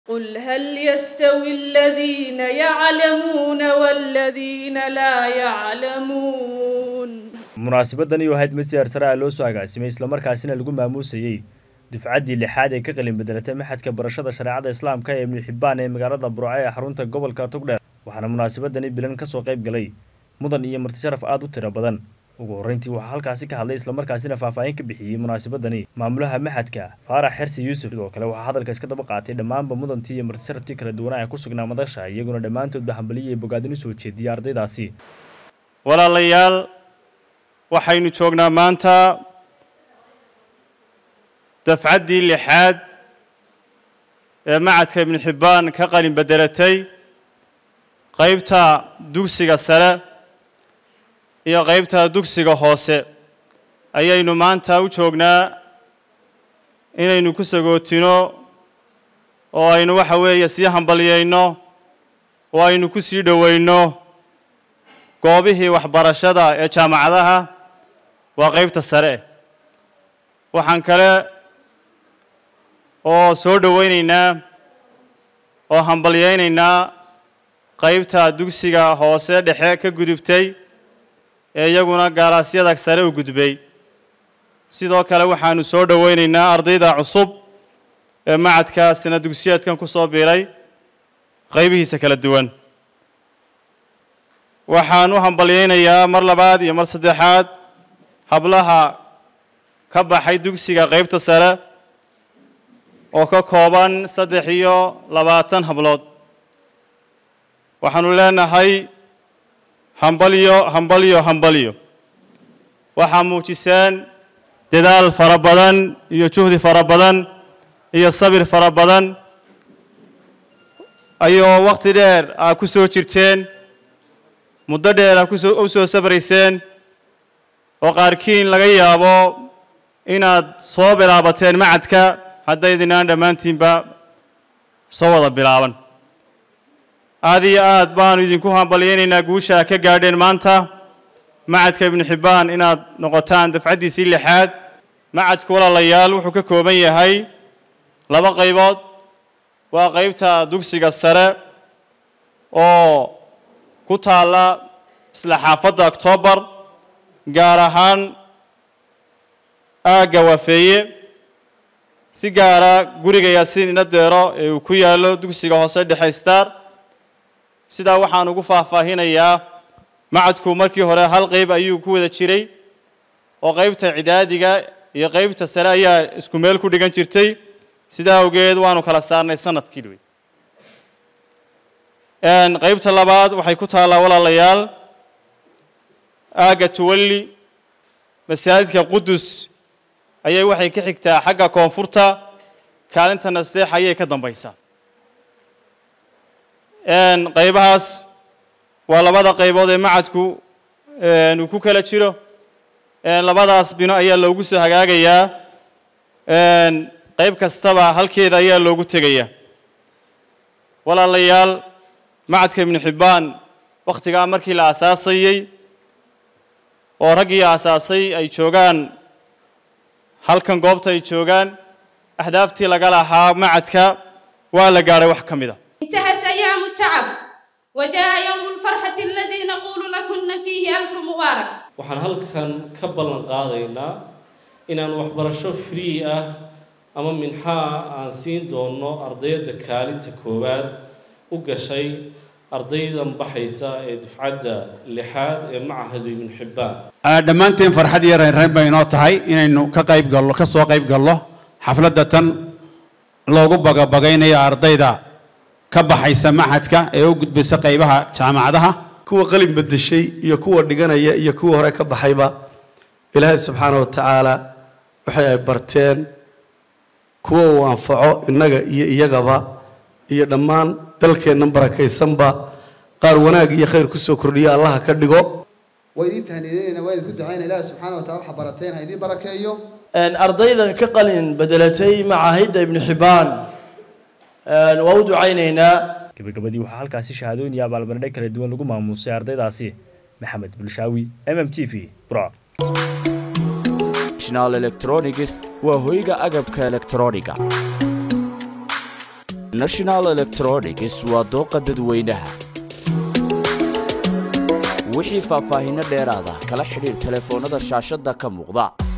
قل هل يستوي الذين يعلمون والذين لا يعلمون munaasabadani waxayd masiyaar sare ah loo soo agaasimay islamarkaasina lagu maamuusayey dufcaddii lixaad ee ka qalin bedelatay maxadka barashada shareecada islaamka ee ibnu xibbaan ee magaalada burco ee xarunta gobolka togdheer waxaana munaasabadani bilan kasoo qayb galay mudan iyo martisharaf aada u tiro badan ugu horreyntii waxaa halkaasi ka hadlay islamarkaasina faahfaahin ka bixiyey munaasabadani maamulaha maxadka faarax xersi yuusuf sidoo kale waxaa hadalka iska daba qaatay dhammaanba mudantii iyo martisharaftii kala duwanaa ee ku sugnaa madasha iyaguna dhammaantoodba hambaliyay bogaadin u soo jeediyey ardaydaasi walaalayaal waxaynu joognaa maanta dafcaddii lixaad ee macadka ibnu xibbaan ka qalin bedelatay qaybta dugsiga sare iyo qaybta dugsiga hoose ayaynu maanta u joognaa inaynu ku sagootino oo aynu waxa weeye sii hambalyayno oo aynu ku sii dhowayno goobihii waxbarashada ee jaamacadaha waa qaybta sare waxaan kale oo soo dhowaynaynaa oo hambalyaynaynaa qaybta dugsiga hoose dhexe ka gudubtay ee iyaguna gaalaasyada sare u gudbay sidoo kale waxaanu soo dhowaynaynaa ardayda cusub ee macadka sana dugsiyeedkan ku soo biiray qaybihiisa kala duwan waxaan u hambalyaynayaa mar labaad iyo mar saddexaad hablaha ka baxay dugsiga qaybta sare oo ka kooban saddex iyo labaatan hablood waxaanu leenahay hambalyo hambalyo hambalyo waxaa muujiseen dadaal fara badan iyo juhdi fara badan iyo sabir fara badan ayoo waqti dheer aa ku soo jirteen muddo dheer aa kusoo u soo sabrayseen oo qaarkiin laga yaabo inaad soo bilaabateen macadka haddaydinaan dhammaantiinba soo wada bilaaban aad iyo aad baanu idinku hambalyaynaynaa guusha ka gaadheen maanta macadka ibnu xibbaan inaad noqotaan dafcaddiisii lixaad macadku walaalayaal wuxuu ka kooban yahay laba qaybood waa qaybta dugsiga sare oo ku taalla isla xaafadda octoobar gaar ahaan aagga waafeeye si gaara guriga yaasiin inadeero ee uu ku yaallo dugsiga hoose dhexe star sidaa waxaan ugu faahfaahinayaa macadku markii hore hal qayb ayuu ku wada jiray oo qaybta cidaadiga iyo qaybta sare ayaa isku meel ku dhigan jirtay sidaa awgeed waanu kala saarnay sanadkii dhowey qaybta labaad waxay ku taallaa walaalayaal aagga tuwalli masaajidka qudus ayay waxay ka xigtaa xagga koonfurta kaalinta nasteex ayay ka dambaysaa qaybahaas waa labada qaybood ee macadku uu ku kala jiro labadaas bino ayaa loogu soo hagaagayaa qayb kastaba halkeeda ayaa loogu tegayaa walaalayaal macadka ibnu xibbaan wakhtigaa markii la asaasayey oo raggii asaasay ay joogaan halkan goobta ay joogaan ahdaaftii laga lahaa macadka waa la gaadhay wax ka mid a انتهت أيام التعب وجاء يوم الفرحة الذي نقول لكن فيه ألف مبارك waxaan halkan ka ballan qaadaynaa inaan waxbarasho free ah ama minxaa aan siin doono ardayda kaalinta koowaad u gashay ardaydan baxaysa ee dufcadda lixaad ee macahadu ibnu xibbaan dhammaanteen farxad iyo reynreyn bay inoo tahay inaynu ka qayb gallo ka soo qayb gallo xafladda tan loogu bagabagaynayo ardayda ka baxaysa maxadka ee u gudbaysa qaybaha jaamacadaha kuwa qalin bedeshay iyo kuwa dhiganaya iyo kuwa hore ka baxayba ilaahay subxaana wa tacaala waxay ay barteen kuwa uu anfaco innaga iyo iyagaba iyo dhammaan dalkeennan barakaysanba qaar wanaag iyo khayr kusoo kordhiya allaha ka dhigo waa idiin tahniideynayna waa idinku ducayna ilaahi subxaana wa tacala waxa barateen ha idiin barakeeyo ardayda ka qalin bedelatay macahidda ibnu xibbaan waa u ducaynaynaa gabagabadii waxaa halkaasi shahaadooyin iyo abaalmarinho kala duwan lagu maamuusay ardaydaasi maxamed bulshaawi m m t v bro national electronics waa hoyga agabka elektrooniga national electronics waa dooqa dadweynaha wixii faahfaahinno dheeraada kala xidhiir telefoonnada shaashadda ka muuqda